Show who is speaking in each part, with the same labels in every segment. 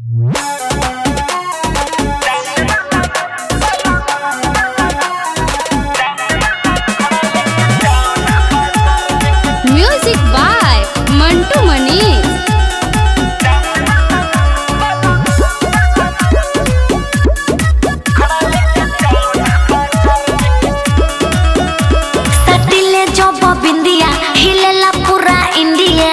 Speaker 1: Music by Mantu Manish
Speaker 2: सटिले जब बिंदिया हिलेला पूरा इंडिया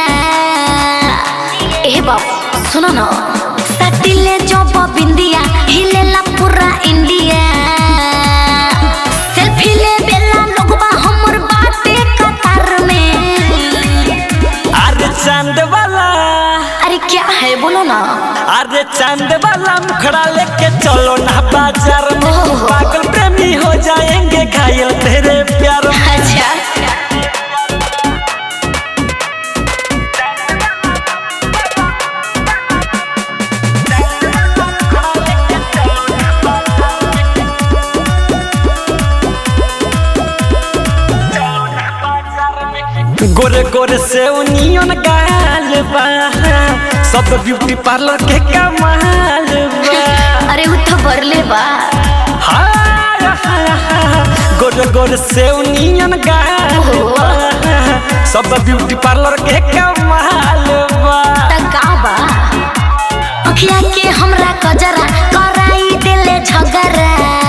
Speaker 2: ए बाबू सुनो ना सटिले जब बिंदिया हिलेला पूरा इंडिया सेल्फी ले बेला लोगबा हमर बाटे कतार में
Speaker 3: अरे चांद वाला
Speaker 2: अरे क्या है बोलो ना
Speaker 3: अरे चांद वाला मुखड़ा लेके चलो ना बाजार में
Speaker 2: ओह।
Speaker 3: पागल प्रेमी हो जाएंगे घायल तेरे प्यार में
Speaker 2: अच्छा
Speaker 3: गोरे गोरे से उनियन गाल बा सब ब्यूटी पार्लर के कमाल बा
Speaker 2: अरे उ तो बरले बा
Speaker 3: हाय, हाय, हाय। गोरे गोरे से उनियन गाल बा सब ब्यूटी पार्लर के कमाल बा
Speaker 2: त का बा अखिया के हमरा कजरा कराई देले झगरा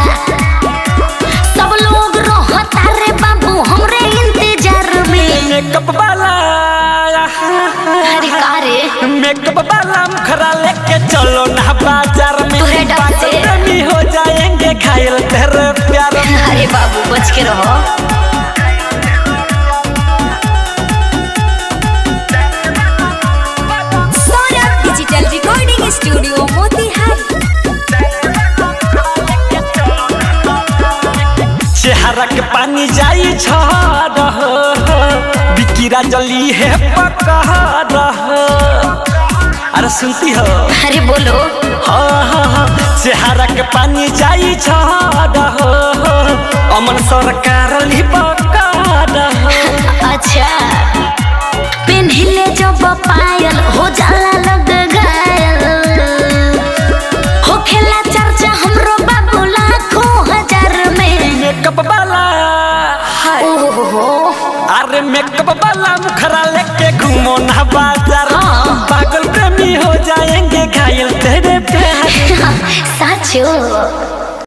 Speaker 2: सब लोग रहता रे बाबू हमरे इंतजार में
Speaker 3: मेकअप वाला
Speaker 2: अरे का रे
Speaker 3: मेकअप वाला मुखरा लेके चलो ना बाजार में
Speaker 2: तोरे डर से।
Speaker 3: पागल प्रेमी हो जाएंगे घायल तेरे प्यार में
Speaker 2: अरे बाबू बच के रहो
Speaker 1: Saurabh digital recording studio Motihari
Speaker 3: चेहरा के पानी जाई छड़ बिकिरा जली है पकड़ अरे सुनती हो
Speaker 2: अरे बोलो
Speaker 3: हाँ हाँ हाँ चेहरा के पानी जाई छड़ अमन सरकार ली पकड़
Speaker 2: अच्छा पेन्हिले जब पायल हो जाला लग घायल हो खेला चर्चा हमरो बाबू लाखों हजार में
Speaker 3: मेकअप वाला हाय
Speaker 2: ओहो
Speaker 3: अरे मेकअप वाला मुखरा लेके घूमो ना बाजार
Speaker 2: हाँ।
Speaker 3: पागल प्रेमी हो जाएंगे घायल तेरे प्यार
Speaker 2: साचो